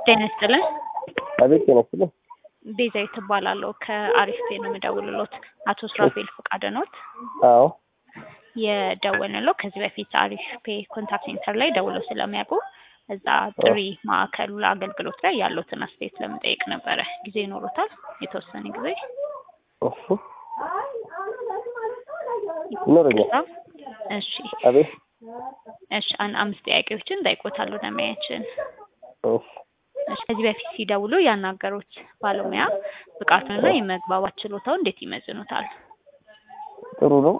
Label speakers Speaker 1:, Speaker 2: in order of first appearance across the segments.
Speaker 1: ጤና ይስጥልን።
Speaker 2: አቤት ጤና ይስጥልኝ።
Speaker 1: ቤዛዊት እባላለሁ ከአሪፍ ፔ ነው የምደውልሎት። አቶ ስራፌል ፈቃደ ኖት?
Speaker 2: አዎ
Speaker 1: የደወልንለው ከዚህ በፊት አሪፍ ፔ ኮንታክት ሴንተር ላይ ደውለው ስለሚያውቁ እዛ ጥሪ ማዕከሉ ለአገልግሎት ላይ ያሉትን አስተያየት ለመጠየቅ ነበረ። ጊዜ ይኖሮታል? የተወሰነ ጊዜ
Speaker 2: እሺ ይኖረኛል።
Speaker 1: እሺ
Speaker 2: አቤት
Speaker 1: እሺ አን አምስት ጥያቄዎችን ጠይቆታለሁ ደንበኛችን።
Speaker 2: እሺ
Speaker 1: እሺ ከዚህ በፊት ሲደውሉ ያናገሩት ባለሙያ ብቃቱንና የመግባባት ችሎታው እንዴት ይመዝኑታል?
Speaker 2: ጥሩ ነው።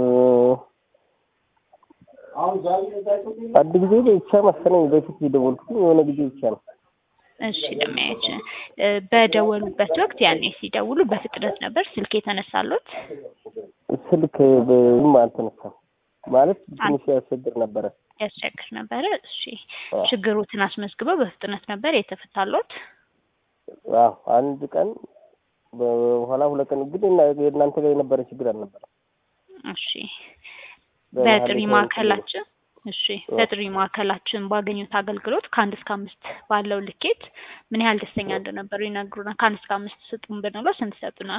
Speaker 2: አንድ ጊዜ ብቻ መሰለኝ በፊት የደወልኩት የሆነ ጊዜ ብቻ ነው።
Speaker 1: እሺ ደንበኛችን እ በደወሉበት ወቅት ያኔ ሲደውሉ በፍጥነት ነበር ስልክ የተነሳሉት?
Speaker 2: ስልክ ብዙም አልተነሳም ማለት ትንሽ ያስቸግር ነበረ።
Speaker 1: ያስቸግር ነበረ። እሺ
Speaker 2: አዎ።
Speaker 1: ችግሮትን አስመዝግበው በፍጥነት ነበር የተፈታሎት?
Speaker 2: አዎ አንድ ቀን በኋላ ሁለት ቀን ግን እና- የእናንተ ጋር የነበረ ችግር አልነበረም።
Speaker 1: እሺ
Speaker 2: በመሀል
Speaker 1: በጥሪ
Speaker 2: ላይ
Speaker 1: ማዕከላችን እሺ በጥሪ ማዕከላችን ባገኙት አገልግሎት ከአንድ እስከ አምስት ባለው ልኬት ምን ያህል ደስተኛ እንደነበሩ ይነግሩናል። ከአንድ እስከ አምስት ስጡን ብንለው ስንት ይሰጡናል?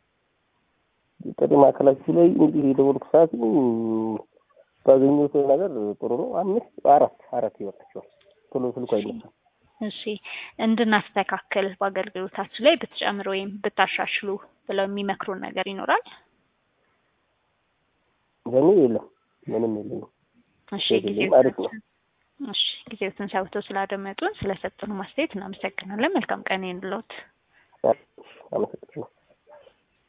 Speaker 2: ጥሪ ማዕከላችሁ ላይ እንግዲህ የደወልኩ ሰዓት ባገኘሁት ነገር ጥሩ ነው። አምስት አራት አራት ይወጣቸዋል። ቶሎ ስልኩ አይነሳም።
Speaker 1: እሺ እንድናስተካክል በአገልግሎታችን ላይ ብትጨምር ወይም ብታሻሽሉ ብለው የሚመክሩን ነገር ይኖራል?
Speaker 2: ለእኔ የለም ምንም የለም።
Speaker 1: እሺ
Speaker 2: የለም፣
Speaker 1: ጊዜው
Speaker 2: አሪፍ ነው።
Speaker 1: እሺ ጊዜዎትን ሰውተው ስላደመጡን ስለሰጡን ማስተያየት እናመሰግናለን። መልካም ቀን ይሁንልዎት።
Speaker 2: አመሰግናለሁ።